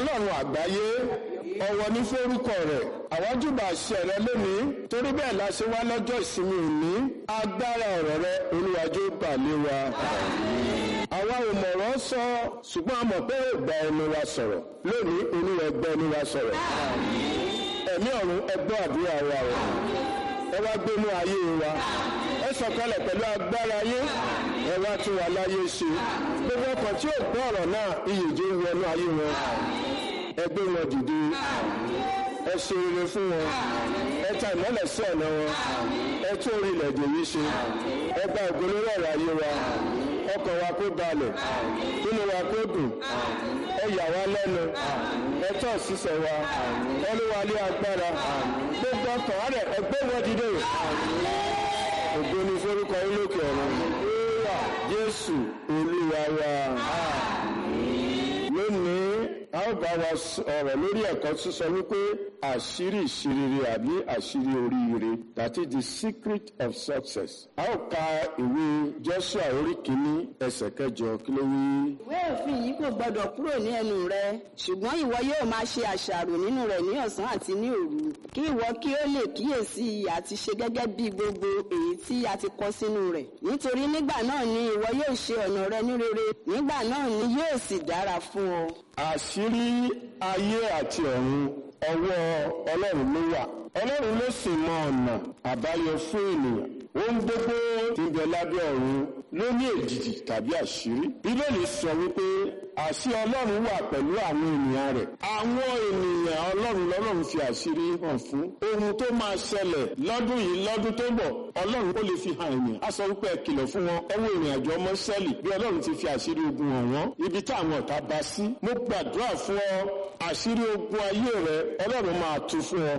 ọlọ́run àgbáyé ọ̀wọ̀ ní forúkọ rẹ̀ àwájúbà àṣẹ rẹ lónìí torí bẹ́ẹ̀ la ṣe wá lọ́jọ́ ìsinmi òní agbára ọ̀rọ̀ rẹ olúwàjò balẹ̀ wa. àwa ò mọ̀rọ̀ sọ ṣùgbọ́n a mọ̀ pé ó gba ẹnu wa sọ̀rọ̀ lónìí olúwa gbọ́ ẹnu wa sọ̀rọ̀. ẹ̀mí ọ̀run ẹgbọ́ àdúrà wa o ẹ wá gbénú ayé wa ẹ sọ̀kalẹ̀ pẹ̀lú agbára yín ẹ wá tún wà láyé ṣe gbogbo ọkàn tí ò gbọ́ ọ̀rọ̀ náà iyèjì ń wọnú ayé wọn ẹ gbé wọn dìde ẹ ṣe rere fún wọn ẹ ta ìmọ́lẹ̀ sí ọ̀nà wọn ẹ tún orílẹ̀-èdè yìí ṣe ẹ gba ògbólóró ọ̀rọ̀ ayé wa ọkàn wa kó balẹ̀ inú wa kó dùn ẹ yà wá lẹ́nu ẹ tọ́ sísẹ̀ wa ẹ lé wa lé agbára gbogbo ọkàn rẹ̀ ẹ gbé wọn dìde ògo ni forúkọ yín lókè ọ̀run jésù olúwa wa lónìí a ó bá wa sọ̀rọ̀ lórí ẹ̀kọ́ sísọ wípé àṣírí ìṣirere àbí àṣírí oríire that is the secret of success. a ó ka ìwé joshua orí kìíní ẹsẹ̀ kẹjọ kí ló wí. ìwé òfin yìí kò gbọdọ̀ kúrò ní ẹnu rẹ ṣùgbọ́n ìwọ yóò máa ṣe àṣàrò nínú rẹ̀ ní ọ̀sán àti ní òru kí ìwọ kí ó lè kíyèsí àti ṣe gẹ́gẹ́ bí gbogbo èyí tí a ti kọ sínú rẹ̀ nítorí nígbà náà ni ìwọ yóò ṣe ọ̀nà rẹ ní rere nígbà náà ni yóò sì dára fún ọ. àṣírí ayé àti ọ̀run ọwọ́ ọlọ́run ló wà ọlọ́run ló sì mọ ọ̀nà àbáyọ fún ènìyàn ohun gbogbo tí ń bẹ lábẹ́ ọ̀run ló ní èdìdì tàbí àṣírí bíbélì sọ wípé àṣì ọlọ́run wà pẹ̀lú àwọn ènìyàn rẹ̀ àwọn ènìyàn ọlọ́run lọ́lọ́run fi àṣírí hàn fún ohun tó máa ṣẹlẹ̀ lọ́dún yìí lọ́dún tó bọ̀ ọlọ́run ó lè fi hàn ènìyàn a sọ wípé ẹ kìlọ̀ fún wọn ọwọ́ ìrìn àjò ọmọ sẹ́ẹ̀lì bí ọlọ́run ti fi àṣírí ogun hàn wọ́n ibi táwọn ọ̀tá bá sí mo gbàdúrà fún ọ àṣírí ogun ayé rẹ ọlọ́run máa tú fún ọ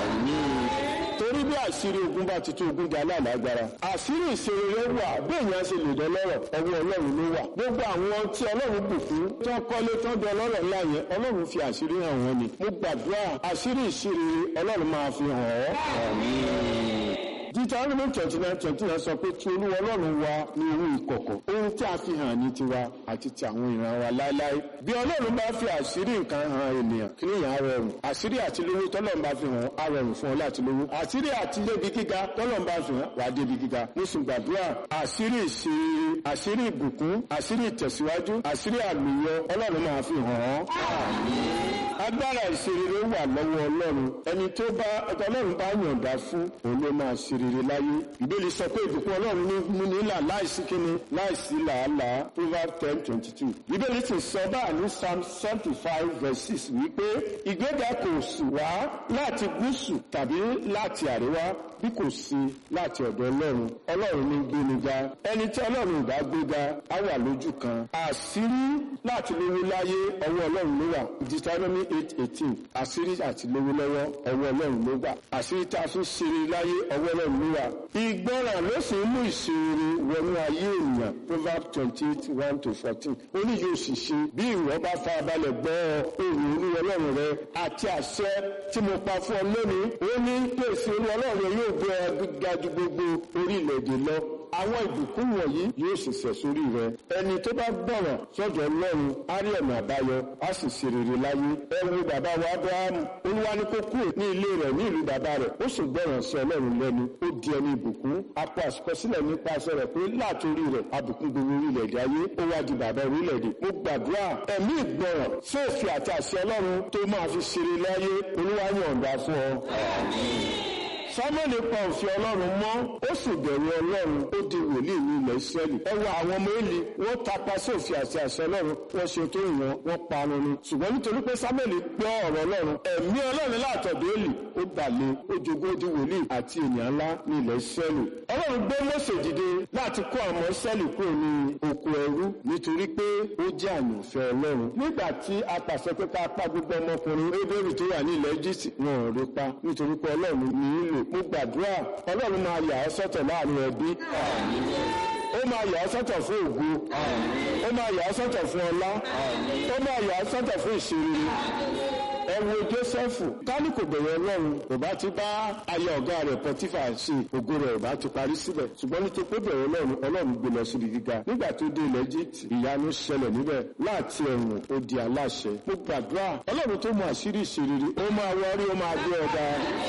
torí bí àṣírí ogun bá ti tó ogun di aláàlágbára àṣírí ìṣeré wà bẹ́ẹ̀ ni a ṣe lè dọ́lọ́rọ̀ ọwọ́ ọlọ́run ló wà gbogbo àwọn tí ọlọ́run bùkún tó kọ́lé tó dán ọlọ́rọ̀ ńlá yẹn ọlọ́run fi àṣírí hàn wọ́n ni mo gbàdúrà àṣírí ìṣeré ọlọ́run máa fi hàn ọ́ Deuteronomy twenty nine twenty nine sọ pé tí olúwa ọlọ́run wa ní ohun ìkọ̀kọ̀ ohun tí a fi hàn ní tiwa àti ti àwọn ìran wa láéláé bí ọlọ́run bá fi àṣírí nǹkan hàn ènìyàn kí nìyẹn á rọrùn àṣírí àti lówó tọ́lọ́run bá fi hàn á rọrùn fún ọ láti lówó àṣírí àti débi gíga tọ́lọ́run bá fi hàn wà á débi gíga mo sì gbàdúrà àṣírí ìṣeré àṣírí ìbùkún àṣírí ìtẹ̀síwájú àṣírí àlùyọ ọlọ́run máa fi hàn ọ́ agbára ìṣerere wà lọ́wọ́ ọlọ́run ẹni tó bá ọlọ́run bá yọ̀ǹda fún òun ló máa ṣerere láyé ìbéèrè sọ pé ìbùkún ọlọ́run ní mú nílà láìsí kíni láìsí làálàá proverbs ten twenty two ìbéèrè sì sọ báà ní psalm seventy five verse six wípé ìgbéga kò sì wá láti gúúsù tàbí láti àríwá bí kò sí láti ọ̀dọ̀ ọlọ́run ọlọ́run ní gbéniga ẹni tí ọlọ́run ò bá gbéga á wà lójú kan àṣírí láti lówó láyé ọwọ́ ọlọ́run ló wà Deuteronomy eight eighteen àṣírí àti lówó lọ́wọ́ ọwọ́ ọlọ́run ló wà àṣírí tá a fi ṣeré láyé ọwọ́ ọlọ́run ló wà ìgbọràn ló sì ń mú ìṣeré wọnú ayé ènìyàn Proverbs twenty eight one to fourteen ó ní yóò sì ṣe bí ìwọ bá farabalẹ̀ gbọ́ ohùn olú ọlọ́run rẹ àti àṣẹ tí mo pa fún ọ lónìí ó ní pèsè olú ọlọ́run rẹ yóò gbé ọ ga ju gbogbo orílẹ̀-èdè lọ àwọn ìbùkún wọ̀nyí yóò sì sẹ̀ sórí rẹ ẹni tó bá gbọ̀ràn sọ́dọ̀ ọlọ́run á rí ọ̀nà àbáyọ á sì ṣe rere láyé ẹ wo bàbá wa abrahamu olúwa ní kó kúrò ní ilé rẹ̀ ní ìlú bàbá rẹ̀ ó sì gbọ̀ràn sí ọlọ́run lẹ́nu ó di ẹni ìbùkún apá àsìkọsílẹ̀ nípasẹ̀ rẹ̀ pé látòrí rẹ̀ abùkún gbogbo orílẹ̀-èdè ayé ó wá di bàbá orílẹ̀-èdè mo gbàdúrà ẹ̀mí ìgbọ̀ràn sófin àti àṣẹ ọlọ́run tó máa fi ṣeré láyé olúwa yọ̀ǹda fún ọ samuel pa òfin ọlọ́run mọ́ ó sì bẹ̀rù ọlọ́run ó di wòlíì ní ilẹ̀ israẹli ẹ wo àwọn ọmọ eli wọ́n tapa sí òfin àti àṣẹ ọlọ́run wọ́n ṣe tó ìwọ̀n wọ́n parun ni ṣùgbọ́n nítorí pé samuel gbọ́ ọ̀rọ̀ ọlọ́run ẹ̀mí ọlọ́run látọ̀dọ̀ eli ó balẹ̀ ó jogún ó di wòlíì àti ènìyàn ńlá ní ilẹ̀ israẹli ọlọ́run gbé mọ́sẹ̀ dìde láti kó àwọn israẹli kúrò ní oko ẹrú nítorí pé ó jẹ́ àyànfẹ́ ọlọ́run nígbà tí a pàṣẹ pé ká pa gbogbo ọmọkùnrin ébèrè tó wà ní ilẹ̀ egypt wọn ò rí pa nítorí pé ọlọ́run ní í lò mo gbàdúrà ọlọ́run máa yà ọ́ sọ́tọ̀ láàrin ẹbí ó máa yà ọ́ sọ́tọ̀ fún ògo ó máa yà ọ́ sọ́tọ̀ fún ọlá ó máa yà ọ́ sọ́tọ̀ fún ìṣeré ẹ wo jósẹ́fù tání kò bẹ̀rẹ̀ ọlọ́run kò bá ti bá aya ọ̀gá rẹ̀ pọtífà ṣe ògo rẹ̀ ò bá ti parí síbẹ̀ ṣùgbọ́n nítorí pé bẹ̀rẹ̀ ọlọ́run ọlọ́run gbé lọ síbi gíga nígbà tó dé ilẹ̀ egypt ìyanu ṣẹlẹ̀ níbẹ̀ láti ẹ̀wọ̀n ó di aláṣẹ mo gbàdúrà ọlọ́run tó mọ àṣírí ìṣerere ó máa wọrí ó máa gbé ọ̀dà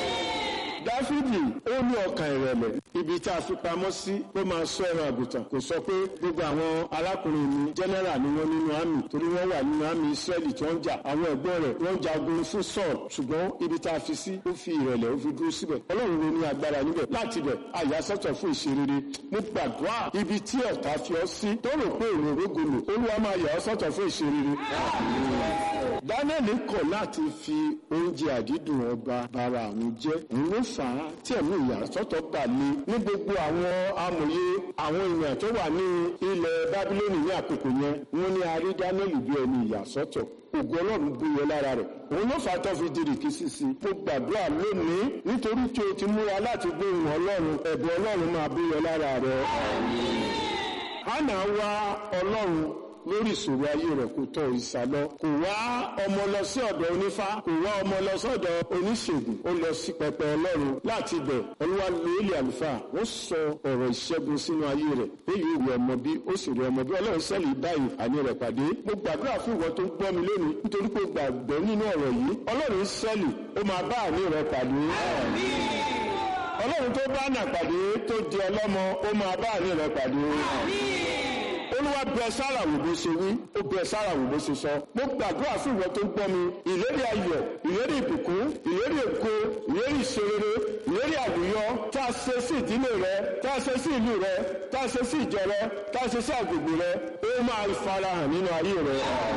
dáfídì ó ní ọkàn ìrẹ̀lẹ̀ ibi tá a fi pamọ́ sí ló máa sọ ẹran àgùntàn kò sọ pé gbogbo àwọn arákùnrin mi jẹ́nẹ́rà ni wọ́n nínú àmì torí wọ́n wà nínú àmì ìsírẹ́lì tí wọ́n ń jà àwọn ẹ̀gbọ́n rẹ̀ wọ́n ń jagun fún sọ́ọ̀ ṣùgbọ́n ibi tá a fi sí ó fi ìrẹ̀lẹ̀ ó fi dúró síbẹ̀ ọlọ́run ló ní agbára níbẹ̀ láti bẹ̀ àyàsọ́tọ̀ fún ìṣerere mo gbàdúrà ibi tí ọ̀tá fi ọ́ sí tó rò pé èrò rógolo olúwa máa yà ọ́ sọ́tọ̀ fún ìṣerere dánẹ́ẹ̀lì kọ̀ láti fi oúnjẹ àdídùn ọba bara àwọn jẹ́ òun ló fà á tí ẹ̀mí ìyàsọ́tọ̀ bà lé ní gbogbo àwọn amòye àwọn èèyàn tó wà ní ilẹ̀ bábílónì ní àkókò yẹn wọ́n ní a rí dánẹ́ẹ̀lì bí ẹni ìyàsọ́tọ̀ ògùn ọlọ́run búyọ lára rẹ̀ òun ló fà á tó fi di rìkísí sí i mo gbàdúrà lónìí nítorí tí o ti múra láti gbóhùn ọlọ́run ẹ̀bùn ọlọ́run máa búyọ lára rẹ̀ hánà wá ọlọ́run lórí ìṣòro ayé rẹ̀ kò tọ̀ ìsàlọ kò wá ọmọ lọ sí ọ̀dọ̀ onífá kò wá ọmọ lọ sọ́dọ̀ oníṣègùn ó lọ sí pẹpẹ ọlọ́run láti bẹ̀ olúwa lóòlì àlùfáà ó sọ ọ̀rọ̀ ìṣẹ́gun sínú ayé rẹ̀ èyí ò rí ọmọ bí ó sì rí ọmọ bí ọlọ́run sẹ́lì báyìí àní rẹ̀ pàdé mo gbàdúrà fún ìwọ tó gbọ́ mi lónìí nítorí pé gbàgbọ́ nínú ọ̀rọ̀ yìí ọlọ́run sẹ́lì ó máa bá àní rẹ̀ pàdé ọlọ́run tó bá nà pàdé tó di ọlọ́mọ ó máa bá àní rẹ̀ pàdé olúwa bẹ sára wò bó ṣe wí ó bẹ sára wò bó ṣe sọ mo gbàdúrà fún ìwọ tó ń gbọ́ mi ìlérí ayọ̀ ìlérí ìbùkún ìlérí èkó ìlérí ìṣerere ìlérí àlùyọ tá a ṣe sí ìdílé rẹ tá a ṣe sí ìlú rẹ tá a ṣe sí ìjọ rẹ tá a ṣe sí àgbègbè rẹ ó máa farahàn nínú ayé rẹ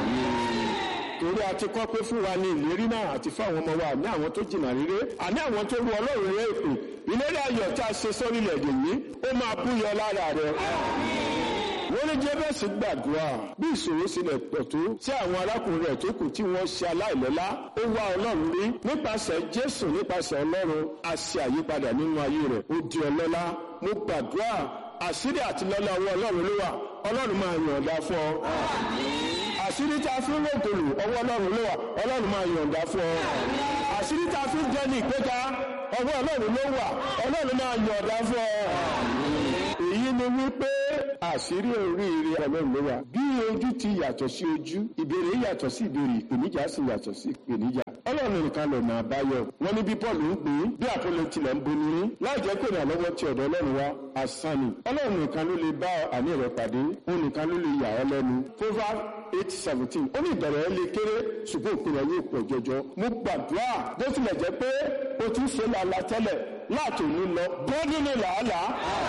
torí a ti kọ́ pé fún wa ní ìlérí náà àti fáwọn ọmọ wa ní àwọn tó jìnnà rere àní àwọn tó ru ọlọ́run rẹ èpè ìlérí ayọ̀ tá a ṣe sórílẹ̀-èdè yìí ó máa búyọ lára rẹ wọ́n ní jẹ́bẹ̀sì gbàdúrà bí ìṣòro sílẹ̀ pọ̀ tó tí àwọn arákùnrin rẹ̀ tó kù tí wọ́n ṣe aláìlọ́lá ó wá ọlọ́run rí nípasẹ̀ jésù nípasẹ̀ ọlọ́run a ṣe àyípadà nínú ayé rẹ̀ ó di ọlọ́lá mo gbàdúrà àṣírí àti lọ́lá ọwọ́ ọlọ́run ló wà ọlọ́run máa yọ̀ǹda fún ọ. àṣírí tá a fi ń rògbòlù ọwọ́ ọlọ́run ló wà ọlọ́run máa yọ̀ǹda fún ọ. àṣírí tá a fi ń jẹ́ ní ìgbéga ọwọ́ ọlọ́run ló wà ọlọ́run máa yọ̀ǹda fún ọ èyí ni wípé àṣírí oríire ọlọ́run ló wà bí ojú ti yàtọ̀ sí ojú ìbéèrè yàtọ̀ sí ìbéèrè ìpèníjà sì yàtọ̀ sí ìpèníjà ọlọ́run nìkan lè máa báyọ̀ wọn ní bí paul ń gbé bí àpọlọ tilẹ̀ ń boni rí láì jẹ́ pé ìrànlọ́wọ́ ti ọ̀dọ̀ ọlọ́run wá asán ni ọlọ́run nìkan ló lè bá àní rẹ̀ pàdé òun nìkan ló lè yà ọ́ lẹ́nu proverb eight seventeen ó ní ìbẹ̀rẹ̀ ẹ lè kéré ṣùgbọ́n òpin rẹ̀ yóò pọ̀ jọjọ mo gbàdúrà bó tilẹ̀ jẹ́ pé o ti ń ṣe làálàá tẹ́lẹ̀ látòní lọ bọ́ nínú làálàá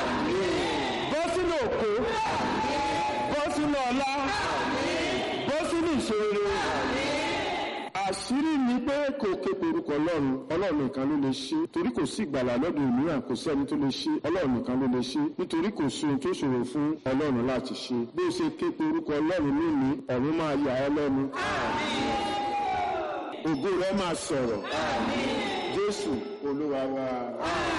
bọ́ sínú òkú bọ́ sínú ọlá bọ́ sínú ìṣòro àṣírí ni pé kò ké porúkọ ọlọ́run ọlọ́run nìkan ló lè ṣe torí kò sí ìgbàlà lọ́dọ̀ òmíràn kò sí ẹni tó lè ṣe ọlọ́run nìkan ló lè ṣe nítorí kò sí ohun tó ṣòro fún ọlọ́run láti ṣe bí ó ṣe ké porúkọ ọlọ́run lónìí ọ̀run máa yà ọ́ lẹ́nu ògo rẹ̀ máa sọ̀rọ̀ jésù olúwa wa.